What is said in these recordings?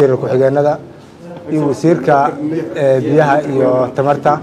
wasiir ku-xigeenada iyo wasiirka biyaha iyo tamarta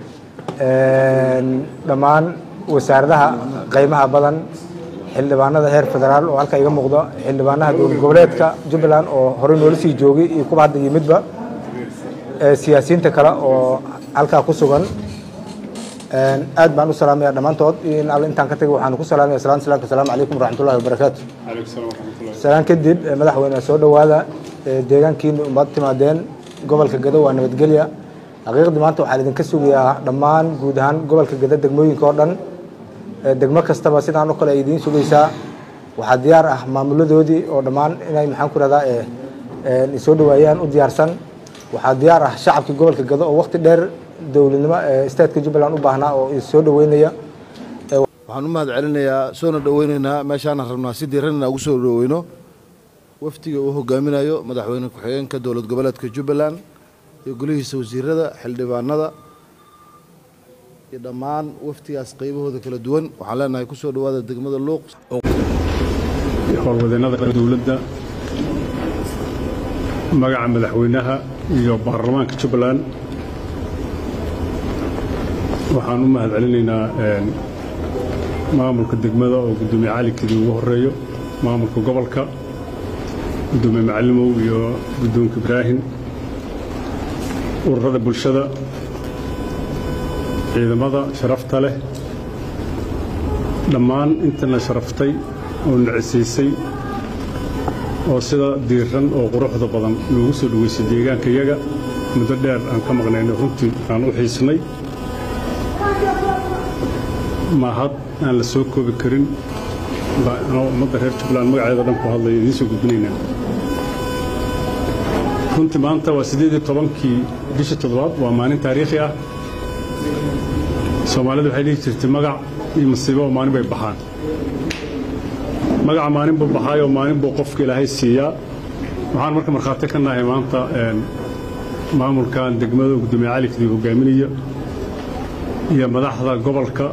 dhammaan wasaaradaha qaymaha badan xildhibaanada heer federaal oo halka iga muuqdo xildhibaanaha dowlad goboleedka jubbaland oo horey noola sii joogay iyo kuwa hadda yimidba siyaasiyiinta kale oo halkaa ku sugan aad baan u salaamaya dhammaantood in alle intaan ka tagay waxaan ku salaamaya salaan salaamka asalaamu calaykum waraxmatullahi wabarakaatu salaan kadib madaxweyne soo dhowaada deegaankiina umaad timaadeen gobolka gado waa nabadgelya xaqiiqdii maanta waxaan idinka sugayaa dhammaan guud ahaan gobolka gado degmooyinka oo dhan degmo kastaba sidaan oo kale ay idiin sugaysaa waxaa diyaar ah maamuladoodii oo dhammaan inay maxaan ku rahdaa soo dhawaayaan u diyaarsan waxaa diyaar ah shacabkii gobolka gado oo waqti dheer dowladnimo statka jubbaland u baahnaa oo soo dhaweynaya waxaan u mahad celinayaa soona dhoweyneynaa meeshaana rabnaa si diiran inaan ugu soo dhoweyno wafdiga uu hogaaminayo madaxweyne ku-xigeenka dowlad goboleedka jubbaland iyo golihiisa wasiirada xildhibaanada iyo dhammaan wafdigaas qaybahooda kala duwan waxaan leenahay ku soo dhowaada degmada luuq howlwadeennada dowladda magaca madaxweynaha iyo baarlamaanka jubbaland waxaan u mahad celinaynaa maamulka degmada oo guddoomiye cali kidi ugu horeeyo maamulka gobolka guddoomiye macalimow iyo guddoonka ibraahim ururada bulshada ciidamada sharafta leh dhammaan intana sharaftay oo nacisiisay oo sida diiran oo quruxda badan noogu soo dhoweysay deegaanka iyaga muddo dheer aan ka maqnayno runtii aan u xiisnay mahad aan la soo koobi karin baa ummadda reer jubbaland magaceeda dhan ku hadlaya idiin soo gudbinaynaa runtii maanta waa siddeed iyo tobankii bishii toddobaad waa maalin taariikhi ah soomaalidu waxay dhihi jirtay magac iyo masiibo oo maalin bay baxaan magaca maalin buu baxaayoo maalin buu qofka ilaahay siiyaa waxaan marka markhaati ka nahay maanta maamulkan degmada guddoomiye cali kadib hogaaminaya iyo madaxda gobolka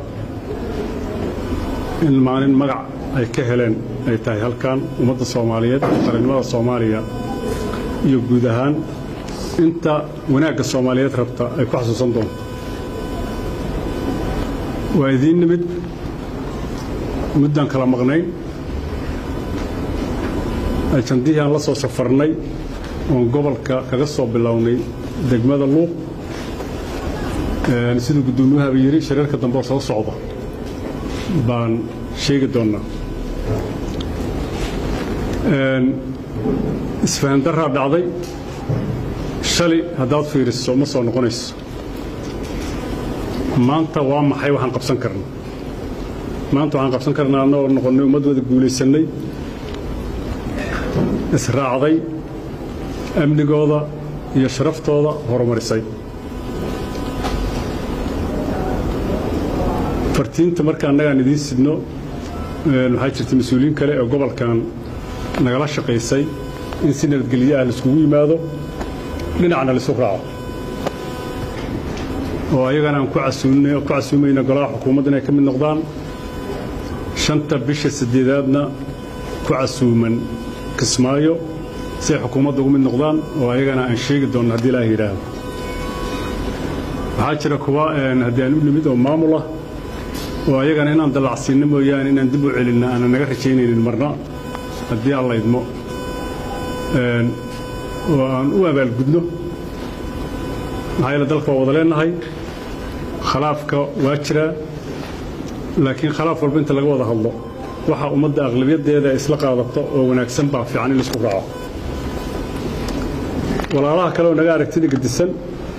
in maalin magac ay ka heleen ay tahay halkan ummadda soomaaliyeed qarannimada soomaaliya iyo guud ahaan inta wanaagga soomaaliyeed rabta ay ku xasuusan doonto waa idiin nimid muddaan kala maqnayn ajandihii aan la soo safarnay oon gobolka kaga soo bilownay degmada luuq siduu guddoomiyahaaba yidhi shariirka dambe oo soo socda baan sheegi doonnaa isfahandarraa dhacday shalay haddaad fiiriso ma soo noqonayso maanta waa maxay waxaan qabsan karna maanta waxaan qabsan karnaa annagoo noqonnay ummad wada guulaysannay israacday amnigooda iyo sharaftooda horumarisay fartiinta marka annagaan idiin sidno waxaa jirta mas-uuliyiin kale oo gobolkan nagala shaqaysay in si nabadgelyo ah laiskugu yimaado dhinacna laisu raaco oo ayagana aan ku casuumayna golaha xukuumadda inay ka mid noqdaan shanta bisha saddeedaadna ku casuuman kismaayo si ay xukuumadda ugu mid noqdaan oo ayagana aan sheegi doonno haddii ilaaha yidhaahdo waxaa jira kuwa haddii aan u nimid oo maamul ah oo ayagana inaan dallacsiinno mooyaane inaan dib u celinna aanan naga rajaynaynin marna haddii aan laydmo oo aan u abaalgudno maxaa yeele dalka waa wada leenahay khalaafka waa jiraa laakiin khalaaf walba inta laga wada hadlo waxa ummadda aqlabiyaddeeda isla qaadato oo wanaagsan baa fiican in laisku raaco walaalaha kale oo naga aragtida gedisan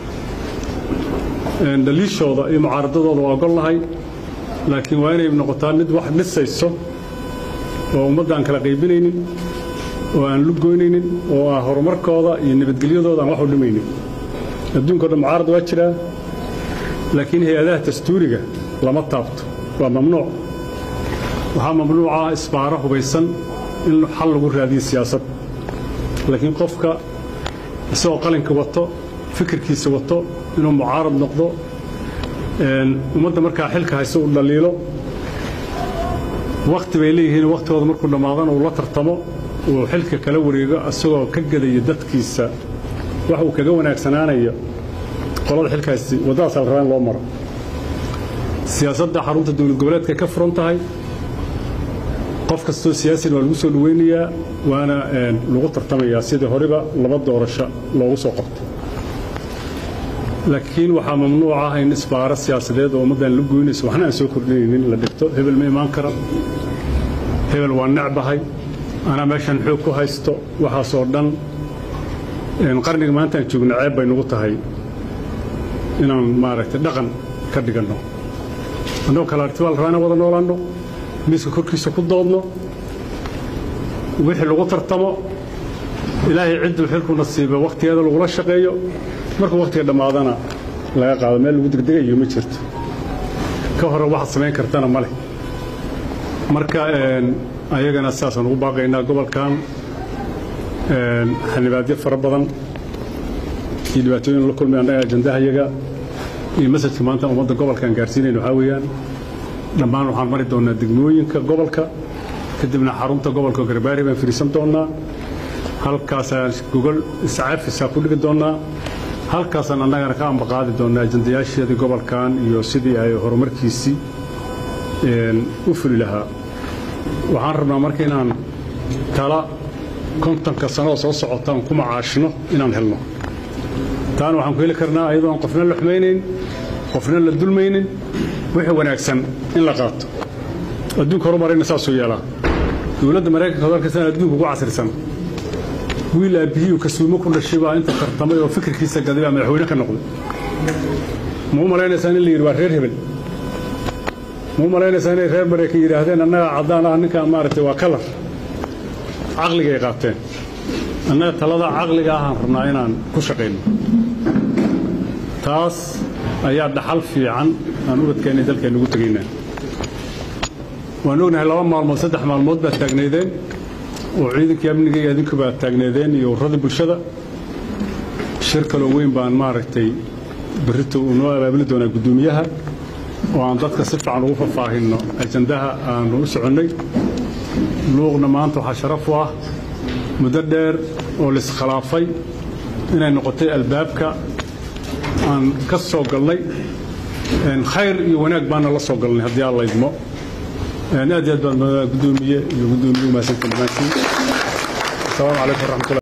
dhaliishooda iyo mucaaradadooda waa gol lahay laakiin waa inay noqotaa mid wax dhisayso oo ummadda aan kala qaybinaynin oo aan lugoynaynin oo ah horumarkooda iyo nabadgelyadooda aan wax u dhimaynin adduunka o dhan mucaarad waa jiraa laakiin hay-adaha dastuuriga lama taabto waa mamnuuc waxaa mamnuuc ah isbaaro hubaysan in xal lagu raadiyo siyaasad laakiin qofka isagoo qalinka wato fikirkiisa wato inuu mucaarad noqdo ummadda markaa xilka hayse uu dhaliilo wakhti bay leeyihiin wakhtigooda markuu dhammaadana uu la tartamo uu xilka kala wareego asagoo ka gadaya dadkiisa wax uu kaga wanaagsanaanayo qolada xilkaasi waddadaas la rabaa in loo maro siyaasadda xarunta dowlad goboleedka ka furan tahay qof kastoo siyaasina waa lagu soo dhaweynayaa waana lagu tartamayaa sidii horeba laba doorasho loogu soo qabtay laakiin waxaa mamnuuc ah in isbaaro siyaasadeed oo ummaddan la goynayso waxna aan soo kordhinaynin la dhigto hebel ma imaan kara hebel waa necbahay anaa meeshan xoog ku haysto waxaasoo dhan qarniga maanta aan joogna ceeb bay nagu tahay inaan maaragtay dhaqan ka dhiganno annagoo kale artibaa la rabaa inaan wada noolaanno miiska korkiisa ku doodno wixii lagu tartamo ilaahay cidduu xilku nasiiba wakhtigeeda lagula shaqeeyo markuu wakhtiga dhammaadana laga qaado meel lagu degdegayo ma jirto ka hore waxaad samayn kartana ma leh marka ayagana sidaasaan ugu baaqaynaa gobolkan xildhibaadyo fara badan iyo dhibaatooyin la kulmay annaga ajandahayaga iyo masajka maanta ummadda gobolkaan gaarsiinayna waxaa weeyaan dhammaan waxaan mari doonnaa degmooyinka gobolka kadibna xarunta gobolka garbaari baan firiisan doonnaa halkaasaan gogol iscaafisaa ku dhigi doonnaa halkaasaan annagana ka ambaqaadi doonnaa ajandayaasheedii gobolkan iyo sidii ay horumarkiisii u fuli lahaa waxaan rabnaa marka inaan tala kontonka sanoo soo socotaan ku macaashino inaan helno taana waxaan ku heli karnaa ayadoon qofna la xumaynayn qofna la dulmaynin wixii wanaagsan in la qaato adduunka horumarayna saasuu yeelaa dowladda maraykanka hadalkasan adduunka ugu casrisan wiil aabbihii kasuumo ku dhashay baa inta tartamay oo fikirkiisa gaday baa madaxweyne ka noqday ma u malaynaysaa in la yidhi waa reer hebel ma u malaynaysaa inay reer maraykan yidhaahdeen annagaa caddaan ah ninkaan maaragtay waa kalar caqligay qaateen annaga talada caqliga ahaan rabnaa inaan ku shaqayno taas ayaa dhaxal fiican aan ubadkeenna dalkeenna ugu tegaynaa waan ognahay laba maalmood saddex maalmood baad taagnaydeen oo ciidankii amniga iyo adinku baad taagnaydeen iyo ururada bulshada shir kaloo weyn baan maaragtay berrito uu noo abaabuli doonaa guddoomiyaha oo aan dadka si fiican ugu faahfaahinno ajandaha aanu u soconnay luuqna maanta waxaa sharaf u ah muddo dheer oo laiskhilaafay inay noqotay albaabka aan ka soo galnay khayr iyo wanaag baana la soo galnay haddii aan laydmo aad iyo aad baad gudoomiye iyo gudoomiye umahadsantiin dhammaantiin asalaamu calaykum waraxmatullahi